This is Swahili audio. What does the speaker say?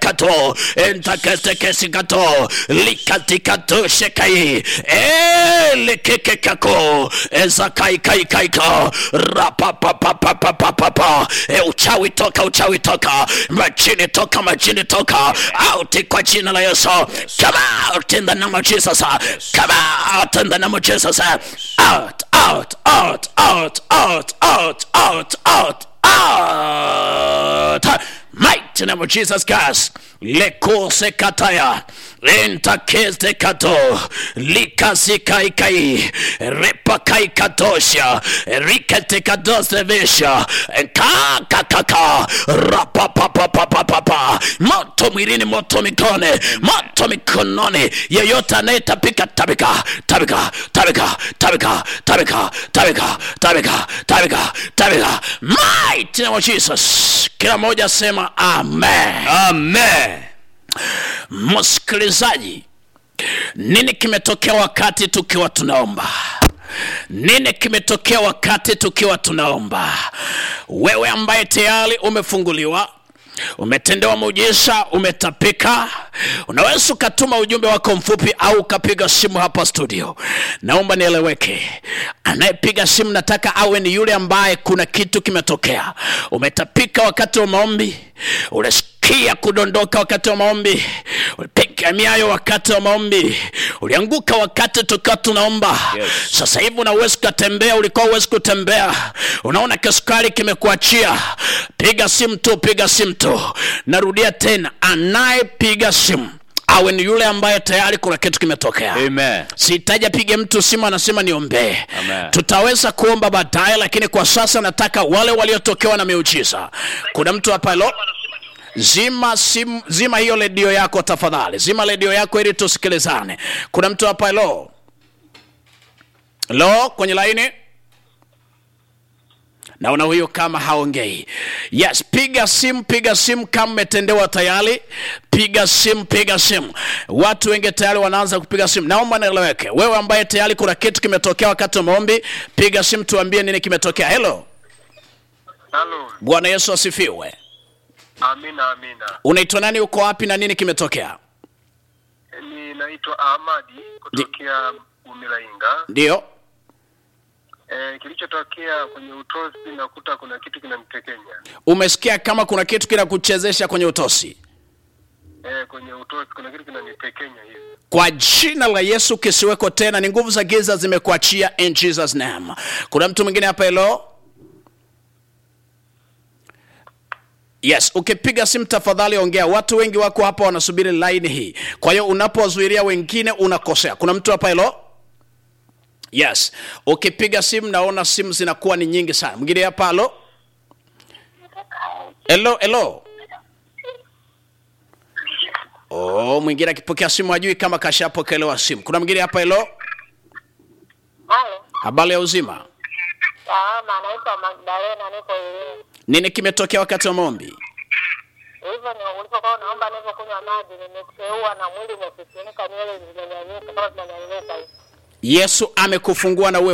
kato entakete kato likatikato shekai elekeke kako ezakai kai kai ka rapapapapapapapa e uchawi toka uchawi toka majini toka majini toka out kwa jina la Yesu come out in the name of Jesus come out in the name of Jesus out out out out out out out out out mighty name of Jesus Christ lekose kataya entakeze kato likazikaikai repakaikatosha riketekadosevesha kakakaka rapapapapapapa moto mwilini moto mikone moto mikononi yeyote anayetapika tabika tabika tabika tabika tabika tabika tabika tabika tabika mighty name of Jesus kila mmoja sema amen amen msikilizaji nini kimetokea wakati tukiwa tunaomba nini kimetokea wakati tukiwa tunaomba wewe ambaye tayari umefunguliwa umetendewa muujiza umetapika unaweza ukatuma ujumbe wako mfupi au ukapiga simu hapa studio naomba nieleweke anayepiga simu nataka awe ni yule ambaye kuna kitu kimetokea umetapika wakati wa maombi ulisikia kudondoka wakati wa maombi ulipiga miayo wakati wa maombi ulianguka wakati tukiwa tunaomba Yes. sasa hivi unawezi ukatembea ulikuwa uwezi kutembea unaona kisukari kimekuachia piga simu tu piga simu tu narudia tena anayepiga simu awe ni yule ambaye tayari kuna kitu kimetokea amen sihitaji apige mtu simu anasema niombee Amen. tutaweza kuomba baadaye lakini kwa sasa nataka wale waliotokewa na miujiza kuna mtu hapa lo zima simu zima hiyo redio yako tafadhali zima redio yako ili tusikilizane kuna mtu hapa lo lo kwenye laini naona huyo kama haongei yes piga simu piga simu kama umetendewa tayari piga simu piga simu watu wengi tayari wanaanza kupiga simu naomba nieleweke wewe ambaye tayari kuna kitu kimetokea wakati wa maombi piga simu tuambie nini kimetokea helo Halo, bwana yesu asifiwe amina amina. unaitwa nani uko wapi na nini kimetokea Ninaitwa Ahmadi kutokea Umilainga. ndio E, kilichotokea kwenye utosi nakuta kuna kitu kinamtekenya umesikia kama kuna kitu kinakuchezesha kwenye utosi e, kwenye utosi kuna kitu kinanitekenya hivi. kwa jina la yesu kisiweko tena ni nguvu za giza zimekuachia in jesus name kuna mtu mwingine hapa helo yes ukipiga simu tafadhali ongea watu wengi wako hapa wanasubiri laini hii kwa hiyo unapowazuilia wengine unakosea kuna mtu hapa helo yes ukipiga simu naona simu zinakuwa ni nyingi sana mwingine hapa halo helo helo oh mwingine akipokea simu ajui kama kashapokelewa simu kuna mwingine hapa helo Halo, habari ya uzima salama, naitwa Magdalena, niko Iringa. nini kimetokea wakati wa maombi Hivyo ni ulipokuwa unaomba nilivyokunywa maji, nimeteua na mwili umesisimuka, nywele zimenyanyuka kama zinanyanyuka hivi. yesu amekufungua na uwe